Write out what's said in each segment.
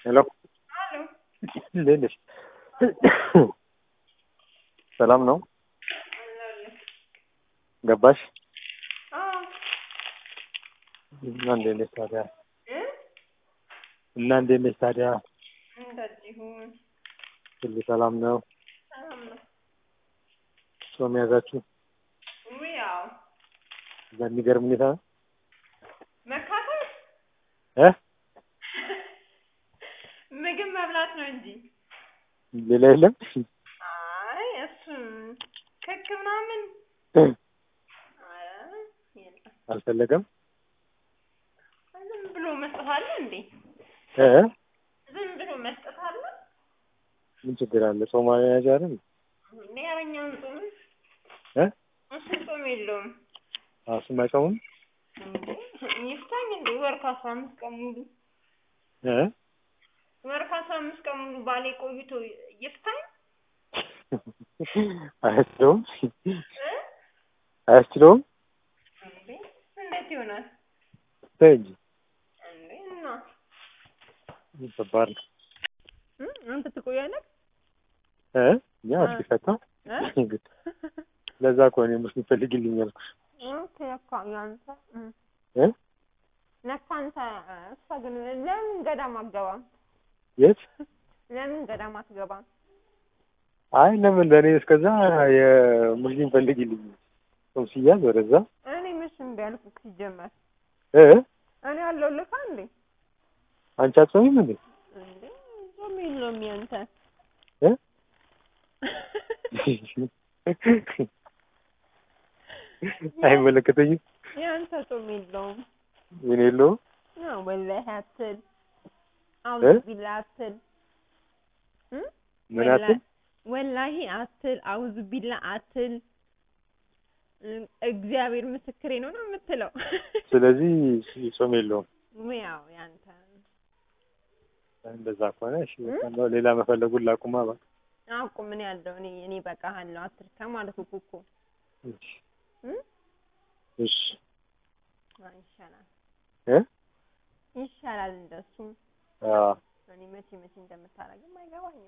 ሄሎ እንዴት ነሽ? ሰላም ነው? ገባሽ? እና እንዴት ነሽ ታዲያ? እና እንዴት ነሽ ታዲያ? እንደዚሁ ሁሉ ሰላም ነው? ሰላም ነው። ጾም ያዛችሁ? ውይ ያው በሚገርም ሁኔታ መካፈል እ ምግብ መብላት ነው እንጂ ሌላ የለም? አይ እሱም ክክ ምናምን እ ኧረ የለም። አልፈለገም? ዝም ብሎ መስጠት አለ እንዴ? እ ዝም ብሎ መስጠት አለ ምን ችግር አለ? ጾም ያዣ አይደል? እንዴ? ኧረ እኛም ጾም እ እሱ ጾም የለውም እሱም አይጾምም? እንዴ? ይፍታኝ እንዴ? ወር ከአስራ አምስት ቀን ሙሉ እ ወር ከአስራ አምስት ቀን ሙሉ ባሌ ቆይቶ ይፍታኝ አያስችለውም? እ አያስችለውም? እንዴ? እንዴት ይሆናል ተይ እንጂ እንዴ? እና ከባድ ነው። እ አንተ ትቆያለህ እ እኛ አዲስ ፈታ እ ለዛ እኮ እኔ ሙስሊም ፈልግልኝ ያልኩሽ ኦኬ ለካ ያንተ እ እ ለካ አንተ እሷ ግን ለምን ገዳም አትገባም? የት? ለምን ገዳም አትገባም? አይ ለምን ለእኔ እስከዛ የሙስሊም ፈልግልኝ ጾም ሲያዝ ወደዛ እኔ መች እምቢ አልኩህ ሲጀመር እ እኔ አለሁልህ እንዴ አንቺ አትጾሚም እንዴ? እንዴ ጾም የለውም ያንተ እ አይመለከተኝም። ያንተ ጾም የለውም ምን የለውም አዎ ወላሂ አትል እ? አውዝ ቢላ አትል እ ምን ወላ- አትል? ወላሂ አትል አውዝ ቢላ አትል እ እግዚአብሔር ምስክሬ ነው ነው የምትለው ስለዚህ ጾም የለውም። ያው ያንተ እንደዛ ከሆነ እሺ እ? በቃ እንደው ሌላ መፈለጉን ላቁማ በቃ። አውቁ ምን ያለው እኔ እኔ በቃሃለሁ አትርካ ማለት እኮ እኮ እሺ እ እሺ አይ ይሻላል እ ይሻላል እንደሱ አዎ እኔ መቼ መቼ እንደምታደርግም አይገባኝም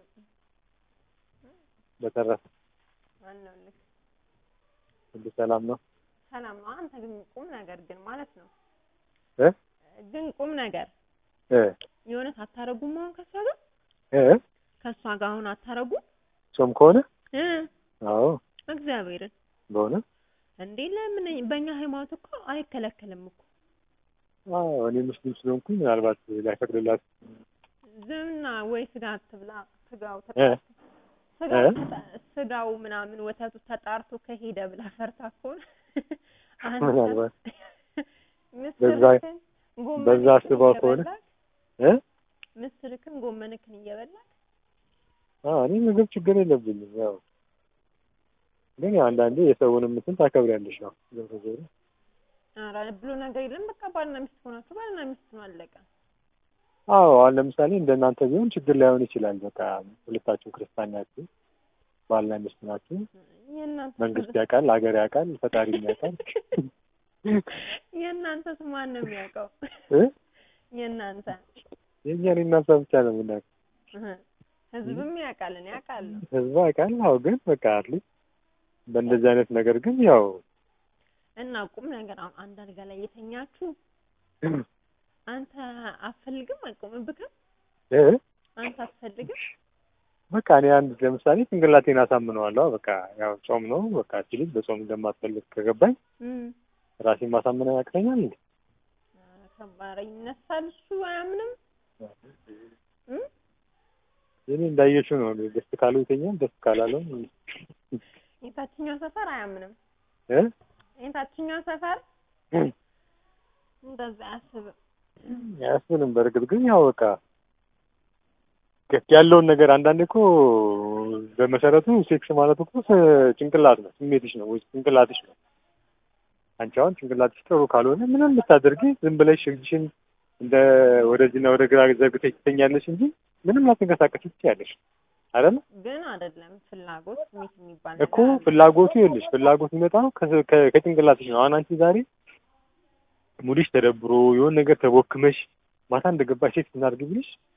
በተረፈ አለሁልህ ሁሉ ሰላም ነው? ሰላም ነው አንተ ግን ቁም ነገር ግን ማለት ነው እ ግን ቁም ነገር እ የእውነት አታረጉም አሁን ከሷ ጋር እ ከሷ ጋር አሁን አታረጉም ጾም ከሆነ እ አዎ እግዚአብሔርን በሆነ እንዴ ለምን በእኛ ሃይማኖት እኮ አይከለከልም እኮ አዎ እኔ ሙስሊም ስለሆንኩኝ ምናልባት ላይፈቅድላት ዝምና ወይ ስጋ አትብላ ስጋው እ ተጣርቶ ስጋው እ? ተጣ- ስጋው ምናምን ወተቱ ተጣርቶ ከሄደ ብላ ፈርታ ከሆነ አንተ ምናልባት ምስርክን በዛ ጎመንክን አስባው ከሆነ እየበላክ እ ምስርክን ጎመንክን እየበላክ አዎ እኔ ምግብ ችግር የለብኝም። ያው ግን ያው አንዳንዴ የሰውንም እንትን ታከብሪያለሽ። ያው ዞሮ ዞሮ ኧረ ብሎ ነገር የለም በቃ ባልና ሚስት ሆናችሁ ባልና ሚስት ነው አለቀ አዎ አሁን ለምሳሌ እንደናንተ ቢሆን ችግር ላይሆን ይችላል። በቃ ሁለታችሁ ክርስቲያን ናችሁ፣ ባልና ሚስት ናችሁ። የእናንተ መንግስት ያውቃል፣ ሀገር ያውቃል፣ ፈጣሪም ያውቃል። የእናንተስ ማን ነው የሚያውቀው እ የእናንተ የእኛን እናንተ ብቻ ነው የምናውቀው። እህ፣ ህዝብም ያውቃል እኔ አውቃለሁ ህዝቡ ያውቃል። አዎ ግን በቃ አትሊስት በእንደዚህ አይነት ነገር ግን ያው እና ቁም ነገር አሁን አንድ አልጋ ላይ የተኛችሁ አንተ አትፈልግም አይቆምብክም እ አንተ አትፈልግም በቃ እኔ አንድ ለምሳሌ ጭንቅላቴን አሳምነዋለሁ። በቃ ያው ጾም ነው በቃ እቺ ልጅ በጾም እንደማትፈልግ ከገባኝ እም ራሴን ማሳመን ያቅተኛል እንዴ? ኧረ ከባድ ይነሳል እሱ አያምንም እም እኔ እንዳየችው ነው። ደስ ካለው ይተኛል፣ ደስ ካላለው የታችኛው ሰፈር አያምንም እ የታችኛው ሰፈር እንደዛ አያስብም አያስብልም። በእርግጥ ግን ያው በቃ ገት ያለውን ነገር አንዳንዴ እኮ በመሰረቱ ሴክስ ማለት እኮ ስ- ጭንቅላት ነው፣ ስሜትሽ ነው ወይ ጭንቅላትሽ ነው። አንቺ አሁን ጭንቅላትሽ ጥሩ ካልሆነ ምንም ብታደርጊ ዝም ብለሽ እጅሽን እንደ ወደዚህና ወደ ግራ ዘርግተሽ ትተኛለሽ እንጂ ምንም ላትንቀሳቀሽ ትችያለሽ አይደል? ግን አይደለም ፍላጎት ስሜት የሚባል እኮ ነገር አለ። ፍላጎቱ ይኸውልሽ ፍላጎት የሚመጣው ከ- ከ- ከጭንቅላትሽ ነው። አሁን አንቺ ዛሬ ሙድሽ ተደብሮ የሆነ ነገር ተቦክመሽ ማታ እንደገባሽ ሴት እናድርግ ብልሽ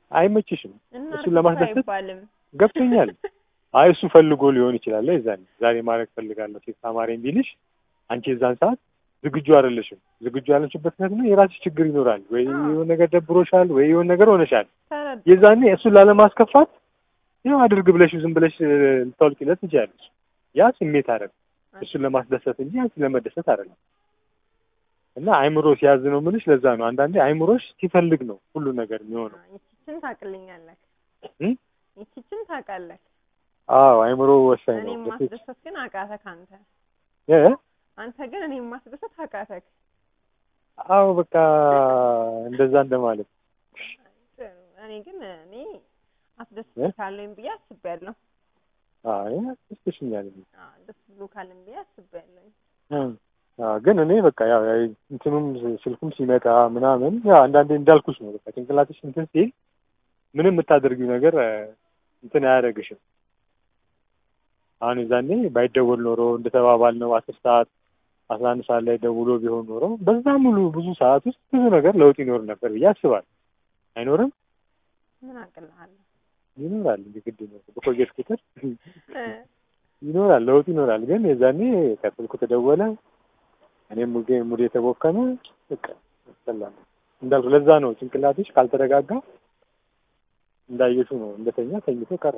አይመችሽም። እና እሱን ለማስደሰት አይባልም። ገብቶኛል። አይ እሱ ፈልጎ ሊሆን ይችላል። የዛኔ ዛሬ ማድረግ ፈልጋለሁ ሴት አማረኝ ቢልሽ አንቺ የዛን ሰዓት ዝግጁ አይደለሽም። ዝግጁ ያለችበት ምክንያት ነው የራስሽ ችግር ይኖራል። ወይ የሆነ ነገር ደብሮሻል፣ ወይ የሆነ ነገር ሆነሻል። ተረዳ የዛኔ እሱን ላለማስከፋት ይኸው አድርግ ብለሽ ዝም ብለሽ እ፣ ልታወልቂለት ትችያለሽ። ያ ስሜት አይደለም፣ እሱን ለማስደሰት እንጂ አንቺ ለመደሰት አይደለም። እና አይምሮ ሲያዝ ነው የምልሽ። ለዛ ነው አንዳንዴ አይምሮሽ ሲፈልግ ነው ሁሉ ነገር የሚሆነው። ይቺችን ታውቅልኛለህ፣ እ? ይቺችን ታውቃለህ። አዎ አይምሮ ወሳኝ እኔ ነው። ማስደሰት ግን አቃተህ አንተ እ? አንተ ግን እኔ ማስደሰት አቃተህ። አዎ በቃ እንደዛ እንደማለት ጥሩ። እኔ ግን እኔ አስደስት ካለኝ ብዬ አስቤያለሁ። አይ አስደስተሽኛል። አዎ ደስ ብሎ ካለኝ ብዬ አስቤያለሁ። አዎ ግን እኔ በቃ ያው ያው እንትኑም ስልኩም ሲመጣ ምናምን ያው አንዳንዴ እንዳልኩሽ ነው በቃ ጭንቅላትሽ እንትን ሲል ምንም የምታደርጊው ነገር እ፣ እንትን አያደርግሽም። አሁን የዛኔ ባይደወል ኖሮ እንደተባባል ነው አስር ሰዓት አስራ አንድ ሰዓት ላይ ደውሎ ቢሆን ኖሮ በዛ ሙሉ ብዙ ሰዓት ውስጥ ብዙ ነገር ለውጥ ይኖር ነበር ብዬ አስባለሁ። አይኖርም? ምን አቅልሃለሁ? ይኖራል እንጂ ግድ ነው። በቆየሽ ቁጥር እ፣ ይኖራል፣ ለውጥ ይኖራል። ግን የዛኔ ከስልኩ ተደወለ እኔም ሙዴ ሙዴ የተቦከነ በቃ ሰላም እንዳልኩ ለዛ ነው ጭንቅላትሽ ካልተረጋጋ እንዳየሹ ነው እንደተኛ ተኝቶ ቀረ።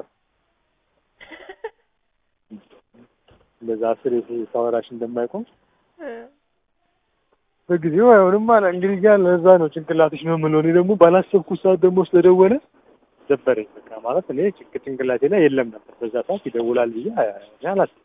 እንደዛ አስር ሳወራሽ እንደማይቆም እ፣ በጊዜው አይሆንም አለ እንግዲህ ያ ለዛ ነው ጭንቅላትሽ ነው የምለው። እኔ ደግሞ ባላሰብኩት ሰዓት ደግሞ ስለደወለ ደበረኝ። በቃ ማለት እኔ ጭንቅ ጭንቅላቴ ላይ የለም ነበር በዛ ሰዓት ይደውላል ብዬ እኔ አላሰብኩም።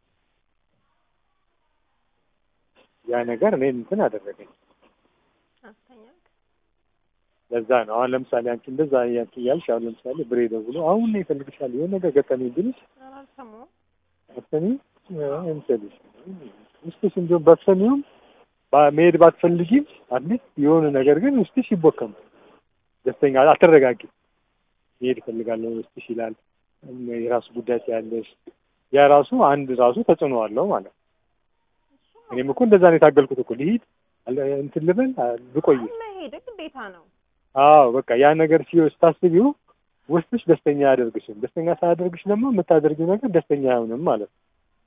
ያ ነገር እኔ እንትን አደረገኝ። አስተኛክ? ለዛ ነው አሁን ለምሳሌ አንቺ እንደዛ ያንቺ እያልሽ አሁን ለምሳሌ ብሬ ደውሎ አሁን ነው ይፈልግሻል የሆነ ነገር ገጠመኝ ቢልሽ ኧረ አልሰማሁም። አትሰሚ እንሰልሽ ውስጥሽ እንዲሁም ባትሰሚውም ባ- መሄድ ባትፈልጊም አትሊስት የሆነ ነገር ግን ውስጥሽ ይቦከም ደስተኛ አትረጋጊ መሄድ እፈልጋለሁ ውስጥሽ ይላል የራሱ ጉዳይ ያለሽ ያ ራሱ አንድ ራሱ ተጽዕኖ አለው ማለት ነው። እኔም እኮ እንደዛ ነው የታገልኩት እኮ ልሂድ አለ- እንትን ልበል አ- ብቆይ አይ መሄድ ግዴታ ነው። አዎ በቃ ያ ነገር ሲ ስታስቢው ውስጥሽ ደስተኛ አያደርግሽም። ደስተኛ ሳያደርግሽ ደግሞ የምታደርጊው ነገር ደስተኛ አይሆንም ማለት ነው።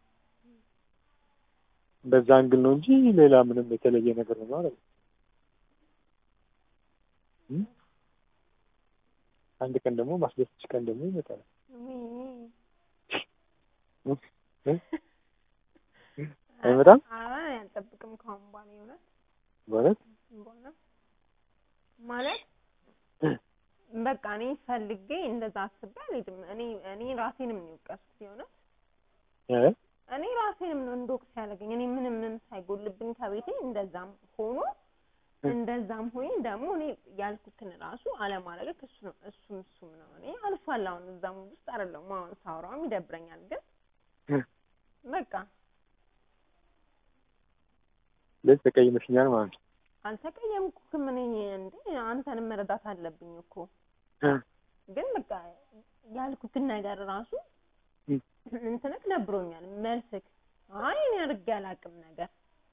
በዛ አንግል ነው እንጂ ሌላ ምንም የተለየ ነገር ነው ማለት ነው። እም? አንድ ቀን ደግሞ ማስደሰትሽ ቀን ደግሞ ይመጣል። ውይ። እ? አይመጣም? ኧረ አልጠብቅም ከአሁን በኋላ የእውነት በእውነት በኋላ ማለት በቃ እኔ ፈልጌ እንደዛ አስቤ አልሄድም። እኔ እኔ ራሴንም ነው የወቀስኩት የእውነት እ? እኔ ራሴንም ነው እንደወቅስ ያደረገኝ። እኔ ምንም ምንም ሳይጎልብኝ ከቤቴ እንደዛም ሆኖ እንደዛም ሆኜ ደግሞ እኔ ያልኩትን ራሱ አለማድረግ እሱ ነው እሱም እሱም ነው። እኔ አልፏል። አሁን እዛም ውስጥ አይደለሁም። አሁን ሳወራውም ይደብረኛል፣ ግን እ? በቃ ስለዚህ ተቀይመሽኛል ማለት ነው። አልተቀየምኩህም። እኔ እንዴ አንተንም መረዳት አለብኝ እኮ እ? ግን በቃ ያልኩትን ነገር ራሱ እ? እንትንክ ደብሮኛል። መልስክ አይ እኔ አድርጌ አላውቅም ነገር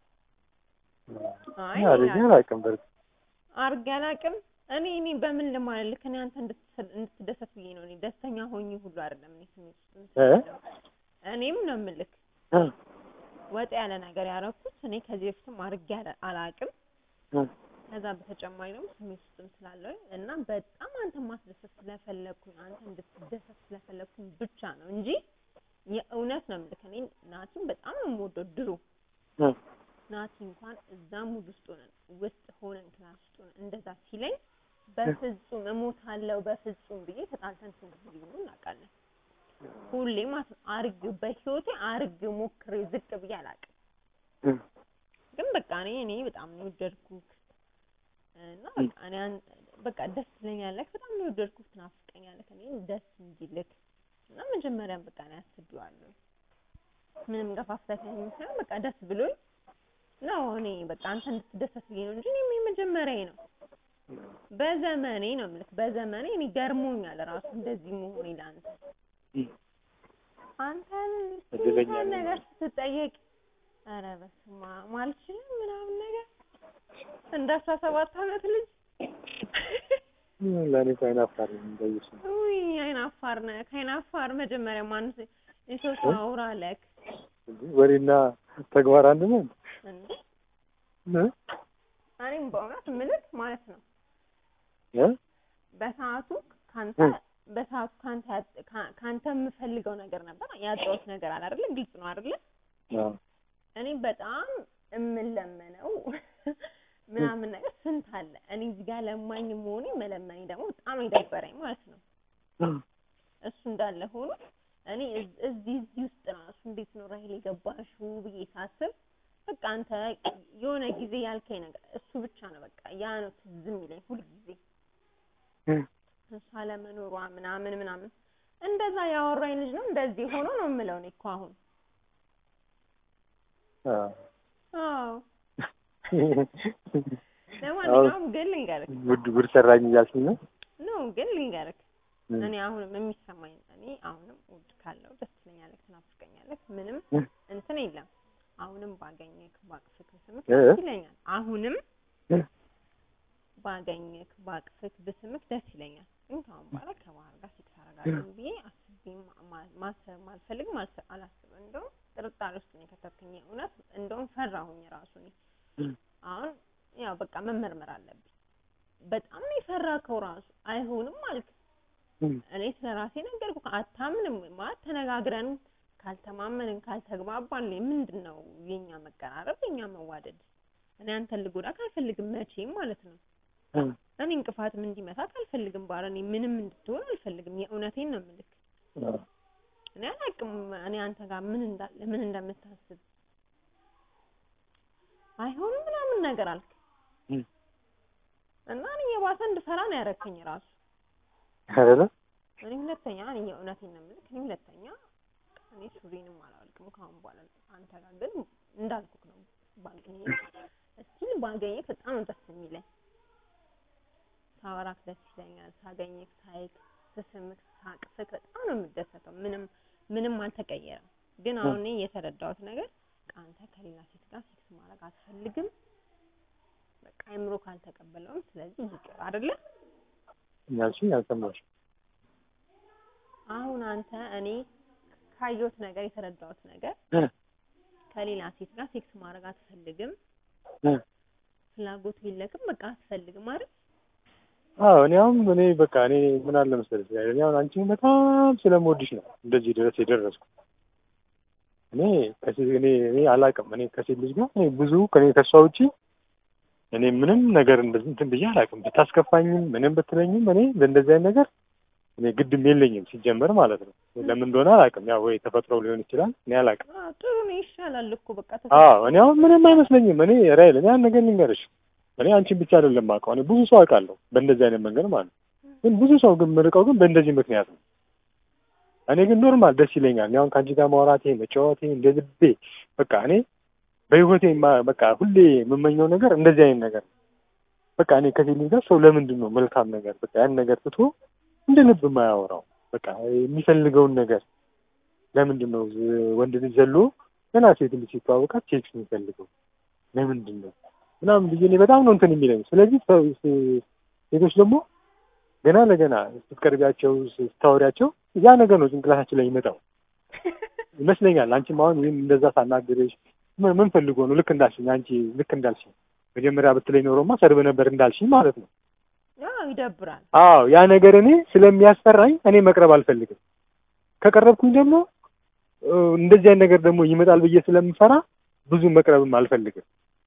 አይ እኔ አድርጌ አላውቅም በእርግጥ አድርጌ አላውቅም። እኔ እኔ በምን ልማልልክ እኔ አንተ እንድትሰ- እንድትደሰት ብዬ ነው። እኔ ደስተኛ ሆኜ ሁሉ አይደለም እኔ ስሜት ውስጥ እ? እንትን እኔም ነው የምልክ እ? ወጥ ያለ ነገር ያደረኩት እኔ ከዚህ በፊትም አድርጌ አላ- አላውቅም። እ? ከዛ በተጨማሪ ደግሞ ስሜት ውስጥም ስላለው እና በጣም አንተ ማስደሰት ስለፈለግኩኝ አንተ እንድትደሰት ስለፈለግኩኝ ብቻ ነው እንጂ የእውነት ነው የምልክ እኔ ናቲን በጣም ነው የምወደው ድሮ እ? ናቲ እንኳን እዛ ሙድ ውስጥ ሆነን ውስጥ ሆነን ክላስ ውስጥ ሆነን እንደዛ ሲለኝ በፍጹም እሞታለሁ በፍጹም ብዬ ተጣልተን ስንት ጊዜ ብሎ እናውቃለን። ሁሌ ማለት ነው አርግ በህይወቴ አርግ ሞክሬ ዝቅ ብዬ አላውቅም። እ? ግን በቃ እኔ እኔ በጣም ነው የወደድኩት እና በቃ እኔ አን- በቃ ደስ ትለኛለህ፣ በጣም ነው የወደድኩት፣ ትናፍቀኛለህ እኔ ደስ እንዲልክ እና መጀመሪያም በቃ እኔ አስቤዋለሁ። ምንም ገፋፍተህ ሳይሆን በቃ ደስ ብሎኝ ነው እኔ በቃ አንተ እንድትደሰት ብዬ ነው እንጂ እኔም የመጀመሪያዬ ነው በዘመኔ ነው የምልህ በዘመኔ እኔ ገርሞኛል ራሱ እንደዚህ መሆኔ ለአንተ እ? አንተን እድለኛ ስንት ነኝ። ነገር ስትጠየቅ ኧረ በስመ አብ አልችልም ምናምን ነገር እንደ አስራ ሰባት አመት ልጅ ለእኔ እኮ አይናፋር ነኝ እንደዚህ ሰው። ውይ አይን አፋር ነህ። ከአይን አፋር መጀመሪያ ማን የሰው ሰው አውራ ለክ እንዴ ወሬና ተግባር አንድ ነው እንዴ? እ? እኔም በእውነት ምልክ ማለት ነው እ? በሰዓቱ ካንተ እ? በሰዓቱ ካንተ ያጥ- ካ- ካንተ የምፈልገው ነገር ነበር ያጣሁት ነገር አለ አይደለ? ግልጽ ነው አይደለ? አዎ። እኔ በጣም የምለመነው ምናምን ነገር ስንት አለ። እኔ እዚህ ጋር ለማኝ መሆኔ መለመኔ ደግሞ በጣም የደበረኝ ማለት ነው። እሱ እንዳለ ሆኖ እኔ እዝ- እዚህ እዚህ ውስጥ ራሱ እንዴት ነው ራሄል የገባሽው ብዬ ሳስብ በቃ አንተ የሆነ ጊዜ ያልከኝ ነገር እሱ ብቻ ነው በቃ ያ ነው ትዝ የሚለኝ ሁልጊዜ እ? እሷ ለመኖሯ ምናምን ምናምን እንደዛ ያወራኝ ልጅ ነው እንደዚህ ሆኖ ነው የምለው እኔ እኮ አሁን አዎ። አዎ ለማንኛውም ግን ልንገርህ ጉድ ጉድ ሰራኝ እያልሽኝ ነው? ነው ግን ልንገርህ እ? እኔ አሁንም የሚሰማኝ እኔ አሁንም ውድ ካለው ደስ ትለኛለህ፣ ትናፍቀኛለህ። ምንም እ? እንትን የለም። አሁንም ባገኘክ ባቅፍክ ብስምክ እ? ደስ ይለኛል። አሁንም እ? ባገኘክ ባቅፍክ ብስምክ ደስ ይለኛል። ግን ከአሁን በኋላ ከባህር ጋር ሴክስ አደርጋለሁ ብዬ አስቤ ማ- ማ- ማሰብ አልፈልግም፣ አልሰ- አላስብም። እንደውም ጥርጣሬ ውስጥ ነው የከተትክኝ። እውነት እንደውም ፈራሁኝ ራሱ እኔ እ? አሁን ያው በቃ መመርመር አለብኝ። በጣም ነው የፈራከው ራሱ አይሆንም አልክ። እ? እኔ ስለ ራሴ ነገርኩህ። አታምንም ማለት ተነጋግረን ካልተማመንን ካልተግባባን ምንድን ነው የኛ መቀራረብ የኛ መዋደድ? እኔ አንተን ልጎዳክ አልፈልግም መቼም ማለት ነው። እ? እኔ እንቅፋትም እንዲመታክ አልፈልግም። ባረ እኔ ምንም እንድትሆን አልፈልግም። የእውነቴን ነው የምልክ። አዎ። እኔ አላውቅም እኔ አንተ ጋር ምን እንዳለ ምን እንደምታስብ አይሆንም ምናምን ነገር አልክ እ? እና እኔ የባሰ እንድፈራ ነው ያደረከኝ ራሱ አይደለ? እኔ ሁለተኛ እኔ የእውነቴን ነው የምልክ። እኔ ሁለተኛ እኔ ሱሪንም አላወልቅም ከአሁን በኋላ አንተ ጋር ግን እንዳልኩክ ነው ባገኘ እስቲል ባገኘክ በጣም ነው ደስ የሚለኝ። ሳወራክ ደስ ይለኛል። ሳገኘክ፣ ሳይክ፣ ስስምክ፣ ሳቅፍክ በጣም ነው የምደሰተው። ምንም ምንም አልተቀየረም። ግን አሁን እኔ የተረዳሁት ነገር በቃ አንተ ከሌላ ሴት ጋር ሴክስ ማድረግ አትፈልግም። በቃ አይምሮ ካልተቀበለውም ስለዚህ ይቅር አይደለ? ያልሽኝ አልሰማሁሽም። አሁን አንተ እኔ ካየሁት ነገር የተረዳሁት ነገር እ? ከሌላ ሴት ጋር ሴክስ ማድረግ አትፈልግም፣ እ? ፍላጎቱ የለክም፣ በቃ አትፈልግም አይደል? አዎ እኔ አሁን እኔ በቃ እኔ ምን አለ መሰለሽ እኔ አሁን አንቺን በጣም ስለምወድሽ ነው እንደዚህ ድረስ የደረስኩ። እኔ ከሴት እኔ እኔ አላውቅም እኔ ከሴት ልጅ ጋር እኔ ብዙ ከኔ ከሷ ውጪ እኔ ምንም ነገር እንደዚህ እንትን ብዬ አላውቅም። ብታስከፋኝም ምንም ብትለኝም እኔ በእንደዚህ አይነት ነገር እኔ ግድም የለኝም ሲጀመር ማለት ነው። ለምን እንደሆነ አላውቅም። ያው ወይ ተፈጥሮ ሊሆን ይችላል እኔ አላውቅም። አዎ ጥሩ ነው፣ ይሻላል እኮ በቃ አዎ እኔ አሁን ምንም አይመስለኝም። እኔ ራይል እኔ አንድ ነገር ልንገርሽ፣ እኔ አንቺን ብቻ አይደለም የማውቀው፣ እኔ ብዙ ሰው አውቃለሁ በእንደዚህ አይነት መንገድ ማለት ነው። ግን ብዙ ሰው ግን የምርቀው ግን በእንደዚህ ምክንያት ነው። እኔ ግን ኖርማል ደስ ይለኛል። እኔ አሁን ከአንቺ ጋር ማውራቴ መጫወቴ እንደ ልቤ በቃ እኔ በህይወቴ ማ- በቃ ሁሌ የምመኘው ነገር እንደዚህ አይነት ነገር ነው። በቃ እኔ ከሴት ልጅ ጋር ሰው ለምንድን ነው መልካም ነገር በቃ ያን ነገር ትቶ እንደ ልብ የማያወራው? በቃ የሚፈልገውን ነገር ለምንድን ነው ዝ- ወንድ ልጅ ዘሎ ገና ሴት ልጅ ሲተዋወቃት ሴክስ የሚፈልገው ለምንድን ነው ምናምን ብዬ እኔ በጣም ነው እንትን የሚለኝ። ስለዚህ ሰው- ሴ- ሴቶች ደግሞ ገና ለገና ስትቀርቢያቸው ስታወሪያቸው ያ ነገር ነው ጭንቅላታችን ላይ ይመጣው ይመስለኛል። አንቺም አሁን ይህን እንደዛ ሳናግርሽ ምን ምን ፈልጎ ነው ልክ እንዳልሽኝ አንቺ ልክ እንዳልሽኝ መጀመሪያ ብትለኝ ኖሮማ ሰርብ ነበር እንዳልሽኝ ማለት ነው። አዎ ይደብራል። አዎ ያ ነገር እኔ ስለሚያስፈራኝ እኔ መቅረብ አልፈልግም። ከቀረብኩኝ ደግሞ እ፣ እንደዚህ አይነት ነገር ደግሞ ይመጣል ብዬ ስለምፈራ ብዙ መቅረብም አልፈልግም።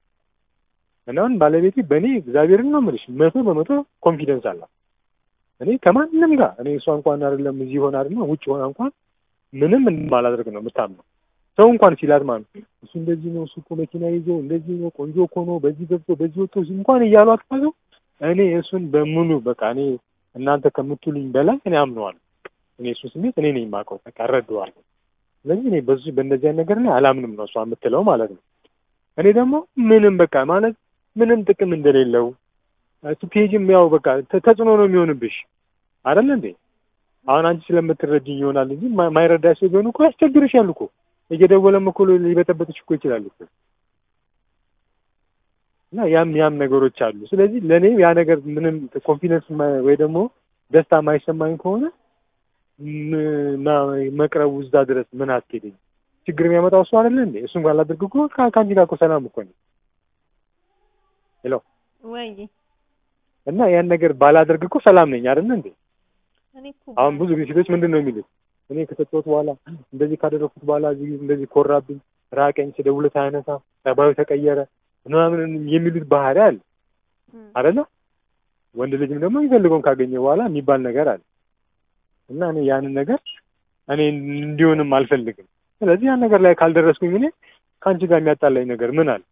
እና አሁን ባለቤቴ በእኔ እግዚአብሔርን ነው የምልሽ መቶ በመቶ ኮንፊደንስ አላት። እኔ ከማንም ጋር እኔ እሷ እንኳን አይደለም እዚህ ሆነ አይደለም ውጭ ሆና እንኳን ምንም እንደማላደርግ ነው የምታምነው። ሰው እንኳን ሲላት ማለት ነው እሱ እንደዚህ ነው፣ እሱ እኮ መኪና ይዞ እንደዚህ ነው፣ ቆንጆ እኮ ነው፣ በዚህ ገብቶ በዚህ ወጥቶ እንኳን እያሏት ካለው እኔ እሱን በሙሉ በቃ እኔ እናንተ ከምትሉኝ በላይ እኔ አምነዋለሁ። እኔ እሱ ስሜት እኔ ነኝ የማውቀው፣ በቃ እረዳዋለሁ። ስለዚህ እኔ በዚህ በእንደዚህ አይነት ነገር ላይ አላምንም ነው እሷ የምትለው ማለት ነው። እኔ ደግሞ ምንም በቃ ማለት ምንም ጥቅም እንደሌለው ስትሄጂም ያው በቃ ተ- ተጽዕኖ ነው የሚሆንብሽ አይደል እንዴ? አሁን አንቺ ስለምትረጅኝ ይሆናል እንጂ ማ- ማይረዳ ሰው ቢሆን እኮ ያስቸግርሻል እኮ እየደወለም እኮ ሊበጠበጥሽ እኮ ይችላል እኮ። እና ያም ያም ነገሮች አሉ። ስለዚህ ለእኔ ያ ነገር ምንም ኮንፊደንስ ወይ ደግሞ ደስታ የማይሰማኝ ከሆነ ም- ማ- መቅረቡ እዛ ድረስ ምን አስኬደኝ? ችግር የሚያመጣው እሱ አይደለ እንዴ? እሱን ባላደርግ እኮ ከ- ከአንቺ ጋር እኮ ሰላም እኮ ነው። ሄሎ ወይ እና ያን ነገር ባላደርግ እኮ ሰላም ነኝ አይደለ እንዴ? እኔ እኮ አሁን ብዙ ጊዜ ሴቶች ምንድን ነው የሚሉት? እኔ ከሰጠሁት በኋላ እንደዚህ ካደረኩት በኋላ እዚህ እንደዚህ ኮራብኝ፣ ራቀኝ፣ ስደውልለት አያነሳ፣ ጸባዩ ተቀየረ ምናምን የሚሉት ባህሪ አለ እም፣ አይደለ? ወንድ ልጅም ደግሞ የሚፈልገውን ካገኘ በኋላ የሚባል ነገር አለ እና እኔ ያንን ነገር እኔ እንዲሆንም አልፈልግም። ስለዚህ ያን ነገር ላይ ካልደረስኩኝ እኔ ከአንቺ ጋር የሚያጣላኝ ነገር ምን አለ?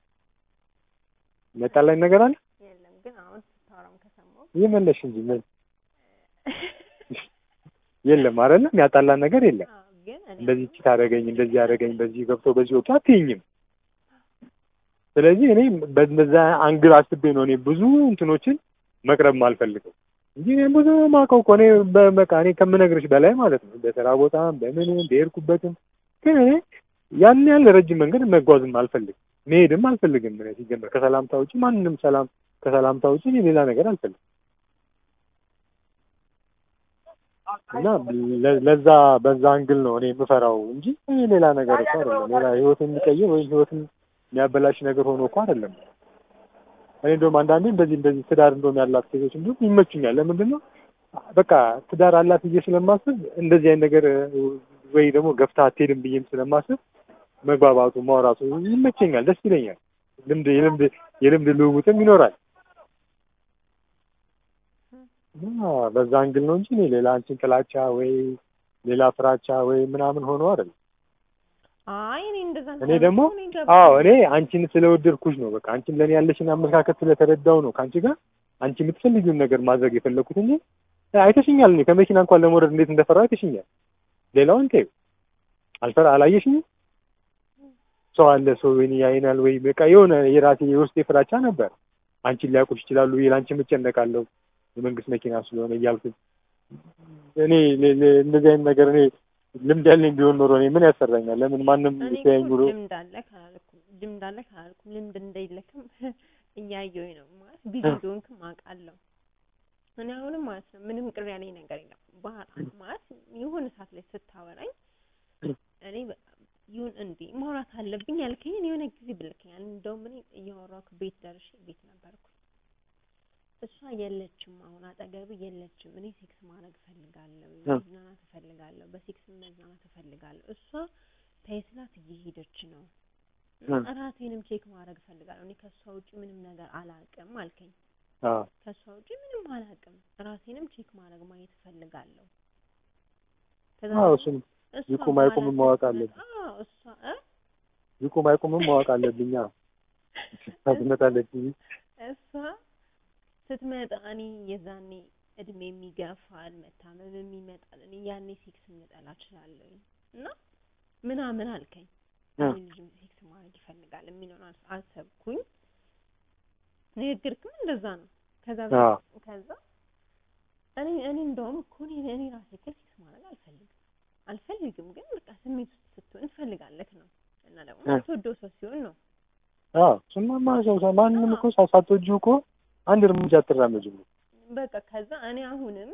የሚያጣላኝ ነገር አለ? የለም ግን አሁን ስታወራም ከሰማሁ ይመለሽ እንጂ ምን የለም አይደለ? የሚያጣላን ነገር የለም። አዎ፣ ግን እኔ እንደዚህ ቺት አደረገኝ፣ እንደዚህ አደረገኝ፣ በዚህ ገብቶ በዚህ ወጥቶ አትይኝም። ስለዚህ እኔ በዛ አንግል አስቤ ነው እኔ ብዙ እንትኖችን መቅረብ ማልፈልገው እንጂ እኔ ብዙ ማውቀው እኮ እኔ በቃ እኔ ከምነግርሽ በላይ ማለት ነው። በስራ ቦታም በምንም በሄድኩበትም ግን እኔ ያን ያህል ረጅም መንገድ መጓዝም አልፈልግም፣ መሄድም አልፈልግም። እኔ ሲጀመር ከሰላምታ ውጪ ማንንም ሰላም ከሰላምታ ውጪ እኔ ሌላ ነገር አልፈልግም እና ለ- ለዛ በዛ አንግል ነው እኔ የምፈራው እንጂ እኔ ሌላ ነገር እኮ አይደለም። ሌላ ህይወትን የሚቀይር ወይም ህይወትን የሚያበላሽ ነገር ሆኖ እኮ አይደለም። እኔ እንደውም አንዳንዴ እንደዚህ እንደዚህ ትዳር እንደውም ያላት ሴቶች እንዲሁም ይመቹኛል። ለምንድን ነው በቃ ትዳር አላት ብዬ ስለማስብ እንደዚህ አይነት ነገር ወይ ደግሞ ገፍታ አትሄድም ብዬም ስለማስብ መግባባቱ ማውራቱ ይመቸኛል፣ ደስ ይለኛል። ልምድ የልምድ የልምድ ልውውጥም ይኖራል እና በዛ አንግል ነው እንጂ እኔ ሌላ አንቺን ጥላቻ ወይ ሌላ ፍራቻ ወይ ምናምን ሆኖ አይደለም። አይ እኔ እንደዛ እኔ ደግሞ አዎ እኔ አንቺን ስለወደድኩሽ ነው። በቃ አንቺን ለእኔ ያለሽን አመለካከት ስለተረዳው ነው ከአንቺ ጋር አንቺ የምትፈልጊውን ነገር ማድረግ የፈለኩት እንጂ አይተሽኛል። እኔ ከመኪና እንኳን ለመውረድ እንዴት እንደፈራሁ አይተሽኛል። ሌላውን ተይው፣ አልፈራ አላየሽኝም? ሰው አለ ሰው ወይኔ ያይናል ወይ በቃ የሆነ የራሴ የውስጤ ፍራቻ ነበር። አንቺን ሊያውቁሽ ይችላሉ ብዬ ለአንቺ እጨነቃለሁ የመንግስት መኪና ስለሆነ እያልኩኝ እኔ ለ- ለ- እንደዚህ አይነት ነገር እኔ ልምድ ያለኝ ቢሆን ኖሮ እኔ ምን ያሰራኛል? ለምን ማንም እኔ ሲያየኝ እኮ ብሎ ልምድ አለ ካላልኩም ልምድ አለ ካላልኩም ልምድ እንደሌለክም እያየሁኝ ነው ማለት ቢዚ እንደሆንክም አውቃለሁ። እኔ አሁንም ማለት ነው ምንም ቅር ያለኝ ነገር የለም። ባህል ማለት የሆነ ሰዓት ላይ ስታወራኝ እኔ በ- ይሁን እንዴ ማውራት አለብኝ ያልከኝን የሆነ ጊዜ ብልከኛል። እንደውም እኔ እያወራሁ ቤት ደርሼ ቤት ነበርኩ። እሷ የለችም፣ አሁን አጠገብ የለችም። እኔ ሴክስ ማድረግ እፈልጋለሁ፣ መዝናናት እፈልጋለሁ፣ በሴክስ መዝናናት እፈልጋለሁ። እሷ ተይ ስላት እየሄደች ነው። እራሴንም ቼክ ማድረግ እፈልጋለሁ። እኔ ከእሷ ውጪ ምንም ነገር አላውቅም አልከኝ። አዎ ከእሷ ውጪ ምንም አላውቅም፣ ራሴንም ቼክ ማድረግ ማየት እፈልጋለሁ። ከዛ አዎ ደግሞ እሱም እሷ ይቁም በኋላ አይቁምም ማወቅ ስትመጣ- አለብኝ። አዎ እሷ እ ይቁም አይቁምም ማወቅ አለብኝ። አዎ ትመጣለችኝ። እሷ ስትመጣ እኔ የዛኔ እድሜ የሚገፋል መታመምም ይመጣል። እኔ ያኔ ሴክስ ልጠላ እችላለሁ እና ምናምን አልከኝ። እ እኔ ልጅም ሴክስ ማድረግ ይፈልጋል የሚለውን አስ- አሰብኩኝ። ንግግርክም እንደዛ ነው። ከዛ በ- አዎ ከዛ እኔ እኔ እንደውም እኮ እኔ እኔ ራሴ እኮ ሴክስ ማድረግ አልፈልግም አልፈልግም፣ ግን በቃ ስሜት ውስጥ ስትሆን ትፈልጋለህ ነው እና ደግሞ እ የምትወደው ሰው ሲሆን ነው አዎ እሱማ ሰው ሰው ማንንም እኮ ሳ- ሳትወጂው እኮ አንድ እርምጃ አትራመጂም። በቃ ከዛ እኔ አሁንም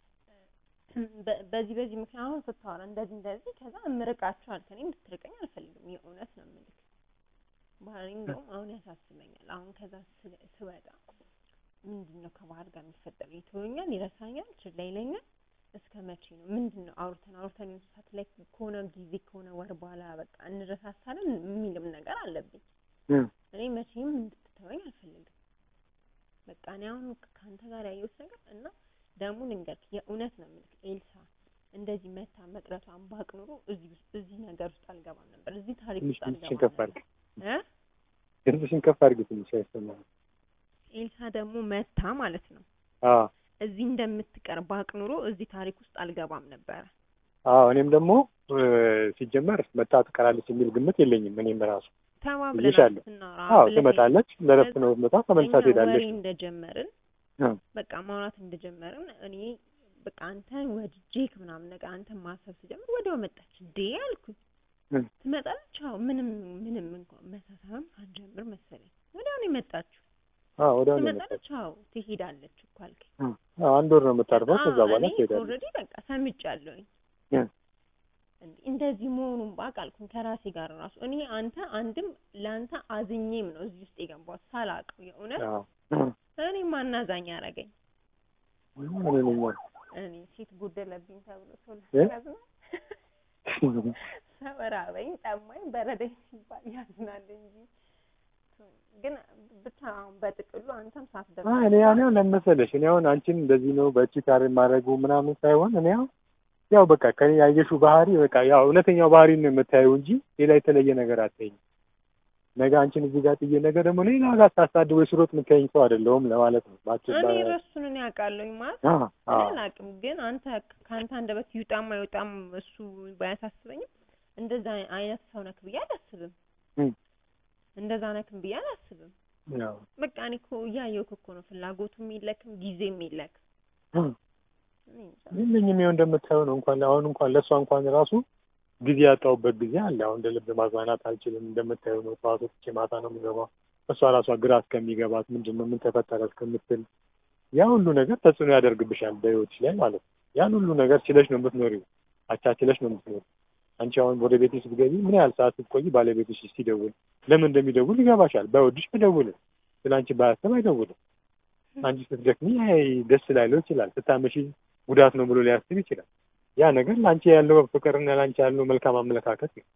በ- በዚህ በዚህ ምክንያት አሁን ስታወራ እንደዚህ እንደዚህ ከዛ እምርቃቸው አልከ እኔ እንድትርቀኝ አልፈልግም። የእውነት ነው የምልህ ባህሪ እንደውም አሁን ያሳስበኛል። አሁን ከዛ ስ- ስወጣ ምንድን ነው ከባህር ጋር የሚፈጠረው? ይተወኛል፣ ይረሳኛል፣ ችላ ይለኛል። እስከ መቼ ነው? ምንድን ነው አውርተን አውርተን የሆነ ሰዓት ላይ ከሆነ ጊዜ ከሆነ ወር በኋላ በቃ እንረሳሳለን የሚልም ነገር አለብኝ። እ እኔ መቼም እንድትተወኝ አልፈልግም። በቃ እኔ አሁን ከአንተ ጋር ያየሁት ነገር እና ደግሞ ልንገርክ የእውነት ነው የምልክ ኤልሳ እንደዚህ መታ መቅረቷን ባቅ ኑሮ እዚህ ውስጥ እዚህ ነገር ውስጥ አልገባም ነበር። እዚህ ታሪክ ትንሽ ውስጥ ድምፅሽን አልገባም ከፍ ነበር አድርጊ፣ እ ድምፅሽን ከፍ አድርጊ ትንሽ አይሰማም። ኤልሳ ደግሞ መታ ማለት ነው አዎ እዚህ እንደምትቀር ባቅ ኑሮ እዚህ ታሪክ ውስጥ አልገባም ነበረ። አዎ እኔም ደግሞ እ ሲጀመር መታ ትቀራለች የሚል ግምት የለኝም። እኔም ራሱ ተባብለናል ብዬሻለሁ። ስናወራ አዎ ብለኸኝ ትመጣለች፣ ለረፍት ነው መጣ፣ ተመልሳ እኛ ትሄዳለች። ወሬ እንደጀመርን እ በቃ ማውራት እንደጀመርን እኔ በቃ አንተን ወድጄክ ምናምን ነገር አንተን ማሰብ ስጀምር ወዲያው መጣች እንዴ አልኩኝ። እ ትመጣለች። አዎ ምንም ምንም እንኳን መሳሳም ሳንጀምር መሰለኝ ወዲያው ነው የመጣችው። አዎ ወዲያው ነው የመጣችው። ትመጣለች። አዎ ትሄዳለች እኮ አልከኝ። አዎ አንድ ወር ነው የምታርፈው። ከዛ በኋላ እኔ ትሄዳለች። ኦልሬዲ በቃ ሰምቻለሁኝ። እ። እንዴ እንደዚህ መሆኑን ባውቅ አልኩኝ ከራሴ ጋር ራሱ እኔ አንተ አንድም ለአንተ አዝኜም ነው እዚህ ውስጥ የገባሁት ሳላውቀው የእውነት አዎ እኔ ማናዛኝ አረገኝ። ምን ይለኛል? እኔ ሴት ጎደለብኝ ተብሎ ሰው እ? ያዝናል። ሰው ራበኝ ጠማኝ በረደኝ ሲባል ያዝናል እንጂ ግን ብቻ አሁን በጥቅሉ አንተም ሳትደርስ አይ እኔ ያኔ ለመሰለሽ እኔ አሁን አንቺን እንደዚህ ነው በእቺ ታሪ ማድረጉ ምናምን ሳይሆን እኔ አሁን ያው በቃ ከኔ ያየሽው ባህሪ በቃ ያው እውነተኛው ባህሪ ነው የምታየው እንጂ ሌላ የተለየ ነገር አትይኝ። ነገ አንቺን እዚህ ጋር ጥዬ ነገ ደግሞ ሌላ ጋር ሳሳድ ወይ ስሮጥ የምታየኝ ሰው አይደለሁም ለማለት ነው። ባጭር እኔ ረሱን እኔ አውቃለሁኝ ማለት አ እኔ አ አላውቅም፣ ግን አንተ ከአንተ አንደበት ይውጣም አይወጣም እሱ ባያሳስበኝም እንደዛ አይነት ሰው ነክ ብዬ አላስብም። እም፣ እንደዛ ነክም ብዬ አላስብም። ያው በቃ እኔ እኮ እያየሁህ እኮ ነው ፍላጎቱም የለክም ጊዜም የለክም። እም፣ እኔ እንጃ። የለኝም ይኸው እንደምታየው ነው። እንኳን አሁን እንኳን ለእሷ እንኳን ራሱ ጊዜ ያጣሁበት ጊዜ አለ። አሁን እንደ ልብ ማዝናናት አልችልም። እንደምታየው ነው። ጠዋት ወጥቼ ማታ ነው የምገባው። እሷ ራሷ ግራ እስከሚገባት ምንድን ነው ምን ተፈጠረ እስከምትል ያ ሁሉ ነገር ተጽዕኖ ያደርግብሻል በህይወትሽ ላይ ማለት ነው። ያን ሁሉ ነገር ችለሽ ነው የምትኖሪው፣ አቻችለሽ ነው የምትኖሪው። አንቺ አሁን ወደ ቤትሽ ስትገቢ ምን ያህል ሰዓት ስትቆይ ባለቤትሽ ሲደውል ለምን እንደሚደውል ይገባሻል። ባይወድሽ አይደውልም፣ ስለ አንቺ ባያስብ አይደውልም። አንቺ ስትደክሚ አይ ደስ ላይለው ይችላል፣ ስታመሺ ጉዳት ነው ብሎ ሊያስብ ይችላል። ያ ነገር ለአንቺ ያለው ፍቅርና ለአንቺ ያለው መልካም አመለካከት ነው።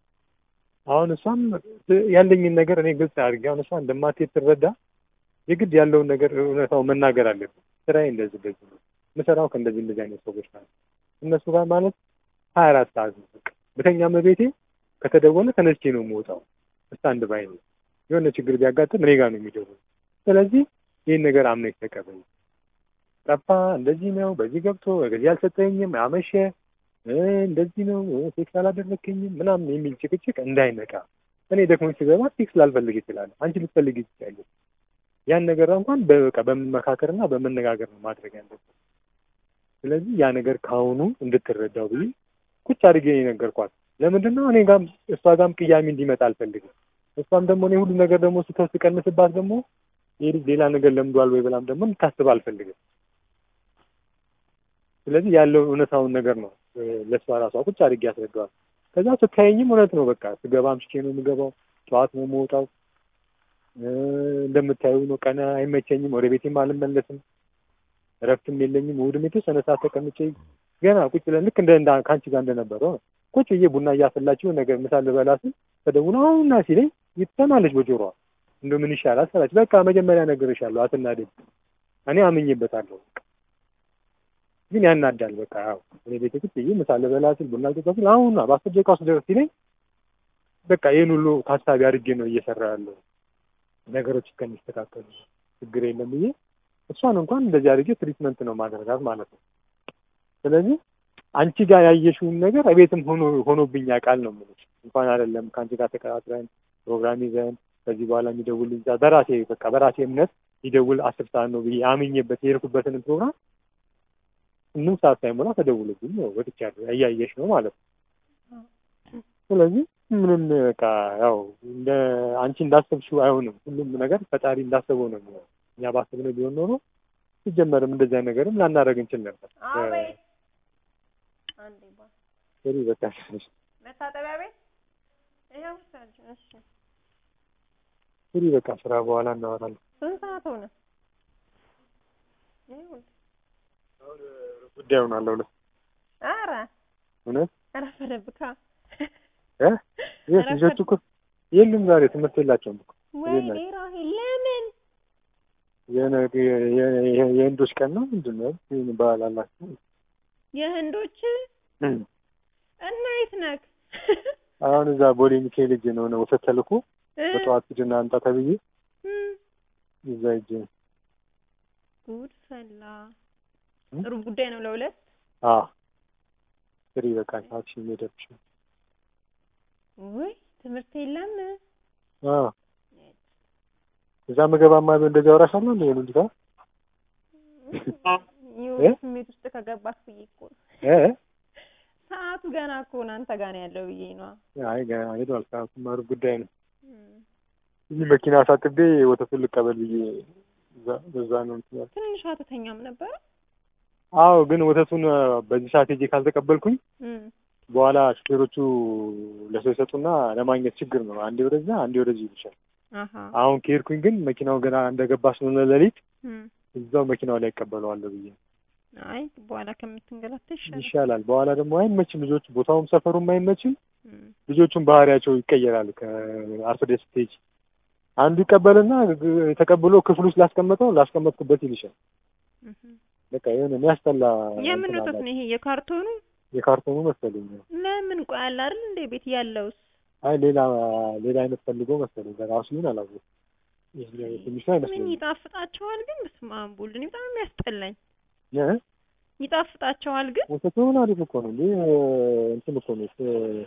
አሁን እሷም ያለኝን ነገር እኔ ግልጽ አድርጌ አሁን እሷ እንደማትሄድ ትረዳ የግድ ያለውን ነገር እውነታው መናገር አለብን። ስራዬ እንደዚህ እንደዚህ ነው የምሰራው ከእንደዚህ እንደዚህ አይነት ሰዎች ማለት እነሱ ጋር ማለት ሀያ አራት ሰዓት ነው በቃ በተኛም ቤቴ ከተደወለ ተነስቼ ነው የምወጣው። ስታንድ ባይ ነው። የሆነ ችግር ቢያጋጥም እኔ ጋር ነው የሚደውለው። ስለዚህ ይህን ነገር አምነሽ ተቀበይ። ጠፋ፣ እንደዚህ ነው፣ በዚህ ገብቶ በዚህ አልሰጠኝም፣ አመሸ፣ እ እንደዚህ ነው፣ እ ሴክስ አላደረክኝም ምናምን የሚል ጭቅጭቅ እንዳይመጣ። እኔ ደክሞኝ ስገባ ሴክስ ላልፈልግ ይችላል፣ አንቺ ልትፈልግ ይችላል። ያን ነገር እንኳን በቃ በመመካከርና በመነጋገር ነው ማድረግ ያለብን። ስለዚህ ያ ነገር ከአሁኑ እንድትረዳው ብዬ ቁጭ አድርጌ ነው የነገርኳት። ለምንድን ነው እኔ ጋም እሷ ጋም ቅያሜ እንዲመጣ አልፈልግም። እሷም ደግሞ እኔ ሁሉ ነገር ደግሞ ስተው ስቀንስባት ደግሞ ይህ ልጅ ሌላ ነገር ለምዷል ወይ ብላም ደግሞ እንድታስብ አልፈልግም። ስለዚህ ያለው እውነታውን ነገር ነው እ ለእሷ ራሷ ቁጭ አድርጌ ያስረዳዋል። ከዛ ስታየኝም እውነት ነው በቃ ስገባ አምሽቼ ነው የምገባው፣ ጠዋት ነው የምወጣው። እ እንደምታዩ ነው ቀን አይመቸኝም፣ ወደ ቤቴም አልመለስም፣ እረፍትም የለኝም። እሑድም የተወሰነ ሰዓት ተቀምጬ ገና ቁጭ ብለን ልክ እንደ እንደ ከአንቺ ጋር እንደነበረው ነው ቁጭ ብዬ ቡና እያፈላችሁ ነገር ምሳ ልበላ ስል ተደውሎ አሁንና ሲለኝ ይሰማለች በጆሮዋ። እንደው ምን ይሻላል ስላች በቃ መጀመሪያ ነግሬሻለሁ አትናደድ። እኔ አምኜበታለሁ ግን ያናዳል። በቃ ያው እኔ ቤት ቁጭ ብዬ ምሳ ልበላ ስል ቡና ልጠጣ ስል አሁን በአስር ደቂቃ ውስጥ ደርስ ሲለኝ በቃ ይህን ሁሉ ታሳቢ አድርጌ ነው እየሰራ ያለው ነገሮች እስከሚስተካከሉ ችግር የለም ብዬ እሷን እንኳን እንደዚህ አድርጌ ትሪትመንት ነው ማድረጋት ማለት ነው። ስለዚህ አንቺ ጋር ያየሽውን ነገር እቤትም ሆኖ ሆኖብኝ ያውቃል ነው የምልሽ። እንኳን አይደለም ከአንቺ ጋር ተቀጣጥረን ፕሮግራም ይዘን ከዚህ በኋላ የሚደውልኝ ሰዓት በራሴ በቃ በራሴ እምነት ይደውል አስር ሰዓት ነው ብዬ አምኜበት የሄድኩበትን ፕሮግራም ስምንት ሰዓት ሳይሞላ ተደውሎብኝ ነው ወጥቻለሁ። እያየሽ ነው ማለት ነው። ስለዚህ ምንም በቃ ያው እንደ አንቺ እንዳሰብሽው አይሆንም። ሁሉም ነገር ፈጣሪ እንዳሰበው ነው የሚሆነው። እኛ ባሰብነው ቢሆን ኖሮ ሲጀመርም እንደዚያ ነገርም ላናደርግ እንችል ነበር። አቤት አንዴ ባ ስሪ በቃ መታጠቢያ ቤት ይኸው ውሰጅ። እሺ ስሪ በቃ ስራ በኋላ እናወራለን። ስንት ሰዓት ሆነ? ይኸውልህ ጉዳይ ሆናለሁ ለ ኧረ እውነት ረፈደብካ እ የት ልጆቹ እኮ የሉም ዛሬ ትምህርት የላቸውም እኮ ወይኔ ራሄል ለምን የነ- የ- የ- የህንዶች ቀን ነው ምንድን ነው ይህን በዓል አላቸው የህንዶች እና የት ነክ አሁን እዛ ቦሌ ሚካኤል ሂጅ ነው ነው ወሰት ተልኮ በጠዋት ሂድና አምጣ ተብዬ እዛ ሂጅ ጉድ ፈላ እም? ጥሩ ጉዳይ ነው ለሁለት አ ስሪ በቃ ታክሲ ሄደብሽ ውይ ትምህርት የለም አ እዛ ምገባማ ቢሆን እንደዚህ አወራሻለሁ እንደ ልጅ ጋር ይኸው ስሜት ውስጥ ከገባክ ብዬ እኮ ነው እ ሰዓቱ ገና እኮ ነው አንተ ጋር ነው ያለው ብዬ ነዋ አይ ገና ሄዷል። ሰዓቱማ ሩብ ጉዳይ ነው። እዚህ መኪና አሳጥቤ ወተቱን ልቀበል ብዬ እዛ- በዛ ነው እንትን ያልኩት። ትንሽ አትተኛም ነበረ? አዎ ግን ወተቱን አ፣ በዚህ ሰዓት ሄጄ ካልተቀበልኩኝ እም፣ በኋላ ሹፌሮቹ ለሰው ይሰጡና ለማግኘት ችግር ነው። አንዴ ወደዛ አንዴ ወደዚህ ይልሻል። አሀ አሁን ከሄድኩኝ ግን መኪናው ገና እንደገባ ስለሆነ ሌሊት እም፣ እዛው መኪናው ላይ ይቀበለዋለሁ ብዬ አይ በኋላ ከምትንገላታ ይሻላል። ይሻላል። በኋላ ደግሞ አይመችም፣ ልጆቹ ቦታውም ሰፈሩም አይመችም። እም፣ ልጆቹም ባህሪያቸው ይቀየራል። ከአርፍደ ስትሄጂ አንዱ ይቀበልና ግ- ተቀብሎ ክፍል ውስጥ ላስቀመጠው ላስቀመጥኩበት ይልሻል። እም። በቃ የሆነ የሚያስጠላ የምን እንትን ወተት አላቸው። ነው ይሄ? የካርቶኑ? የካርቶኑ መሰለኝ። ለምን ቆይ አለ አይደል እንደ ቤት ያለውስ? አይ ሌላ ሌላ አይነት ፈልጎ መሰለኝ ለራሱ ይሁን አላወኩም። ይሄኛው የትንሹ ምን አይመስለኝም። ይጣፍጣቸዋል ግን? በስመ አብ ወልድ፣ እኔ በጣም የሚያስጠላኝ። እ? ይጣፍጣቸዋል ግን? ወተቱ ምን አሪፍ እኮ ነው እንዴ! እንትን እኮ ነው እ-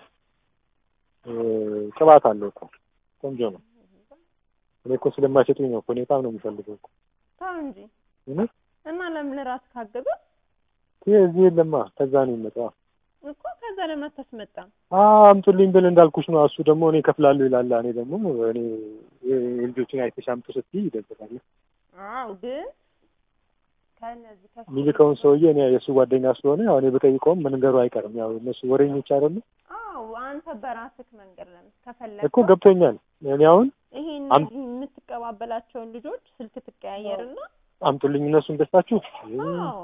እ- ቅባት አለው እኮ ቆንጆ ነው። እኔ እኮ ስለማይሰጡኝ ነው እኮ እኔ በጣም ነው የምፈልገው እኮ ተው እንጂ እውነት እና ለምን ራስ ካገበ ይሄ እዚህ የለማ ከዛ ነው የሚመጣው። እኮ ከዛ ለምን አታስመጣም? አምጡልኝ ብል እንዳልኩሽ ነው። እሱ ደግሞ እኔ እከፍላለሁ ይላል። እኔ ደግሞ እኔ የልጆችን አይተሽ አምጡ ስትይ ይደብራል። አዎ ግን ከነዚህ ከሱ የሚልከውን ሰውዬ እኔ የእሱ ጓደኛ ስለሆነ ያው እኔ ብጠይቀውም መንገሩ አይቀርም። ያው እነሱ ወሬኞች አይደሉ አዎ አንተ በራስህ መንገድ ለምን ከፈለግ እኮ ገብቶኛል። እኔ አሁን ይሄ አም- እነዚህ የምትቀባበላቸውን ልጆች ስልክ ትቀያየርና አምጡልኝ እነሱን ገዝታችሁ አዎ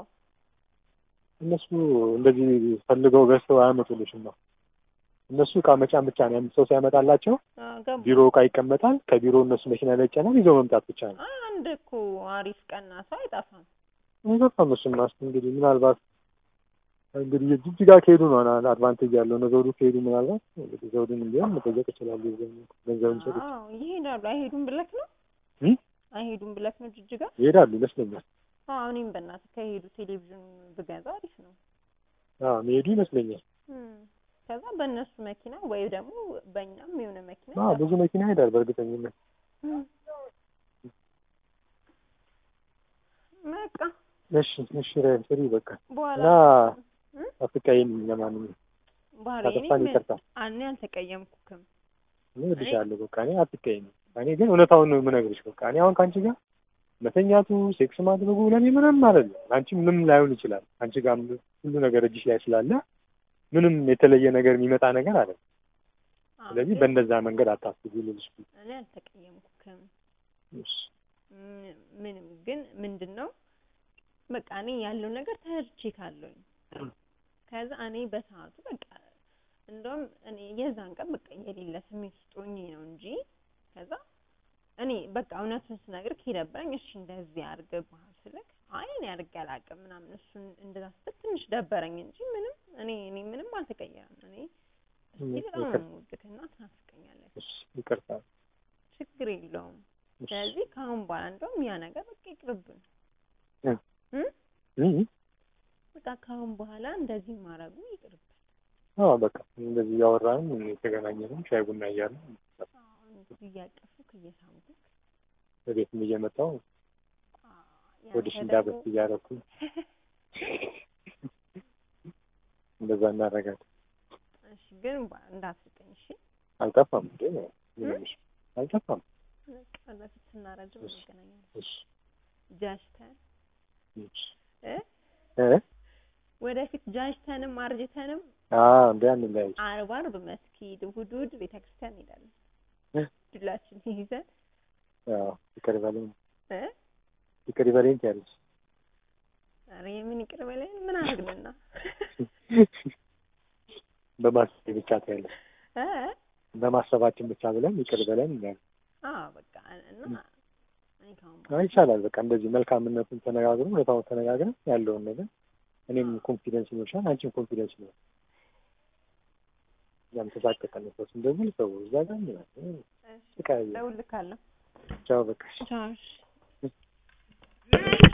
እነሱ እንደዚህ ፈልገው ገዝተው አያመጡልሽም ነው። እነሱ እቃ መጫን ብቻ ነው። አንድ ሰው ሲያመጣላቸው አዎ፣ ገባ ቢሮ እቃ ይቀመጣል። ከቢሮ እነሱ መኪና ላይ ይጫናል። ይዘው መምጣት ብቻ ነው። አንድ እኮ አሪፍ ቀና ሰው አይጠፋም። አይገባም። እሱማ እስኪ እንግዲህ ምናልባት እንግዲህ ጅጅጋ ከሄዱ ነው አድቫንቴጅ ያለው ነው። ዘውዱ ከሄዱ ምናልባት እንግዲህ ዘውዱን ቢሆን መጠየቅ ይችላሉ። ገንዘብ ይሰጡት አዎ ይሄዳሉ። አይሄዱም ብለክ ነው እ? አይሄዱም ብለክ ነው ጅጅጋ? ይሄዳሉ ይመስለኛል። አዎ እኔም በእናትህ ከሄዱ ቴሌቪዥን ብገዛ አሪፍ ነው። አዎ መሄዱ ይመስለኛል። እም፣ ከዛ በእነሱ መኪና ወይ ደግሞ በእኛም የሆነ መኪና አዎ ብዙ መኪና ይሄዳል በእርግጠኝነት። እም። በቃ እሺ እሺ ራይል ስሪ በቃ በኋላ እና እም? አፍቃይን ለማንኛውም ባህሪዬ ካጠፋን ይቅርታ። እኔ አልተቀየምኩክም። እኔ እወድሻለሁ። በቃ እኔ አትቀይም። እኔ ግን እውነታውን ነው የምነግርሽ። በቃ እኔ አሁን ከአንቺ ጋር መተኛቱ ሴክስ ማድረጉ ለእኔ ምንም አይደለም። አንቺ ምንም ላይሆን ይችላል። አንቺ ጋር ሁሉ ነገር እጅሽ ላይ ስላለ ምንም የተለየ ነገር የሚመጣ ነገር አለ። አዎ፣ ስለዚህ ግን በእንደዛ መንገድ አታስቢ ልልሽ። እኔ አልተቀየምኩክም። እሺ ም- ምንም ግን ምንድን ነው በቃ እኔ ያለው ነገር ተረድቼ ካለኝ ከዛ እኔ በሰዓቱ በቃ እንደውም እኔ የዛን ቀን በቃ የሌለ ስሜት ውስጥ ሆኜ ነው እንጂ ከዛ እኔ በቃ እውነቱን ስነግር ከደበረኝ እሺ እንደዚህ አድርገህ ስልክ አይ እኔ አድርጌ አላውቅም ምናምን እሱን እንደዛ ስትል ትንሽ ደበረኝ እንጂ ምንም እኔ እኔ ምንም አልተቀየረም። እኔ እስቲ በጣም ነው የምወድህ እና ትናፍቀኛለህ። እሺ ይቅርታ። ችግር የለውም። እሺ ስለዚህ ከአሁን በኋላ እንደውም ያ ነገር በቃ ይቅርብን እ እ እ በቃ ከአሁን በኋላ እንደዚህ ማድረጉ ይቅርብን። አዎ በቃ እንደዚህ እያወራንም የተገናኘንም ሻይ ቡና እያልን አሁን እንግዲህ እያቀፉክ እየሳምኩክ በቤትም እየመጣሁ ያ ወዲሽ ደግሞ- እንዳበስ እያደረኩ እንደዛ እናደርጋለን። እሺ ግን ባ- እንዳትስቀኝ እሺ። አልጠፋም እንዴ ምንሽ አልጠፋም። በቃ በፊት ስናረጅም እሺ። እንገናኛለን። እሺ ጃጅተን እሺ እ እ ወደፊት ጃጅተንም አርጅተንም አዎ እንደ አንድ ላይ አርብ አርብ መስጊድ እሑድ እሑድ ቤተክርስቲያን እንሄዳለን። እ? ዱላችን ይዘን አዎ ይቅር በለኝ እ ይቅር በለኝ ትያለሽ። ኧረ የምን ይቅር በለኝ ምን አደረግንና በማሰብ ብቻ ትያለሽ። እ በማሰባችን ብቻ ብለን ይቅር በለን እንላለን። አዎ በቃ እና እኔ ከአሁን አይ በኋላ ይቻላል። በቃ እንደዚህ መልካምነቱን ተነጋግረን ሁኔታውን ተነጋግረን ያለውን ነገር እኔም ኮንፊደንስ ይኖርሻል፣ አንቺም ኮንፊደንስ ይኖር ያም ተሳቀቀን ሰው እንደዚህ ሰው እዛ ጋር ምናምን እሺ ተቀያየ እደውልልካለሁ። ቻው በቃ ቻው እሺ